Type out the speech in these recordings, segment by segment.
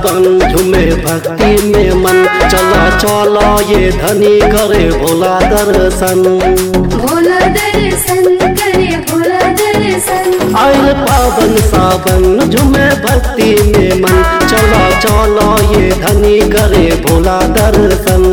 सावन झूमे भक्ति में मन चला चला ये धनी करे भोला दर्शन भोला दर्शन करे भोला दर्शन आयल पावन सावन झूमे भक्ति में मन चला चला ये धनी करे भोला दर्शन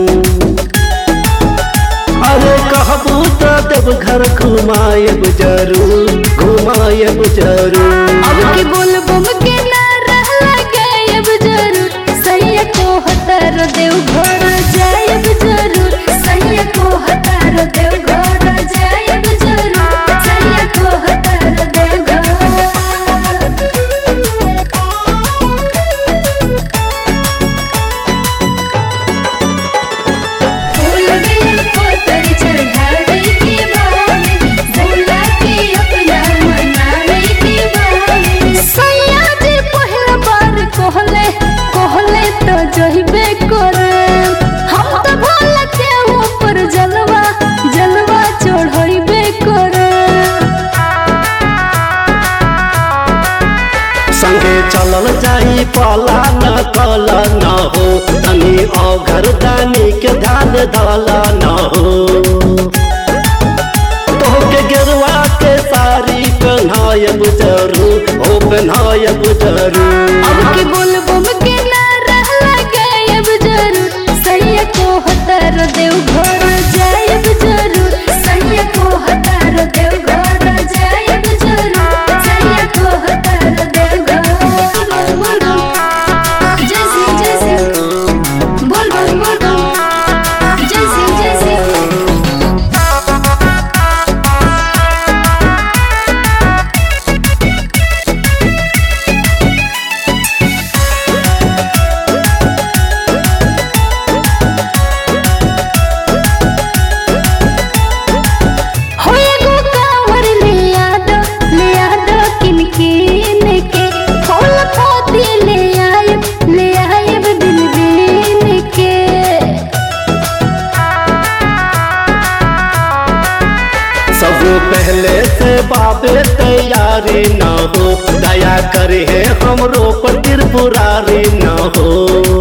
अरे कहबू तो देव घर घुमाएब जरूर घुमाएब जरूर अब की बोल बम के नारा लगायब जरूर सैया को हतार देव घर जायब जरूर सैया को हतार देव घर जायब जरूर सैया को हतार देव फूल बेल पत्तर चढ़ावे के बावे भोला के अपना मनावे के बावे सैया जी पहिला बार कहले कहले तो जहिबे करे हम तो भोला के ऊपर जलवा जलवा चढ़ाइबे करे संगे चलल जाई पाला न कला न हो तनी औघर दानी के ध्यान धाला न हो तोहके गेरुआ के साड़ी पहनायब जरूर हो पहनायब जरूर अब की बोल बम के नारा लगायब जरूर सैया को हतार देव घर जायब जरूर सैया को हतार देव घर जायब जरूर सैया को हतार देव घर जय सिंह जय सिंह बोल बोल बोल बोल जय सिंह जय सिंह हो एगो कांवर ले आदो ले आदो किन किन के फूल पोती ले आयब ले आयब दिल बिन के सब पहले से बाबे तैयारी न हो दया करे हमरो पर त्रिपुरारी न हो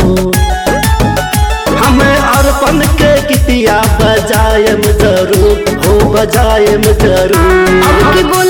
हमें अर्पण के गीतिया बजायम जरूर हो बजायम जरूर अब की बोल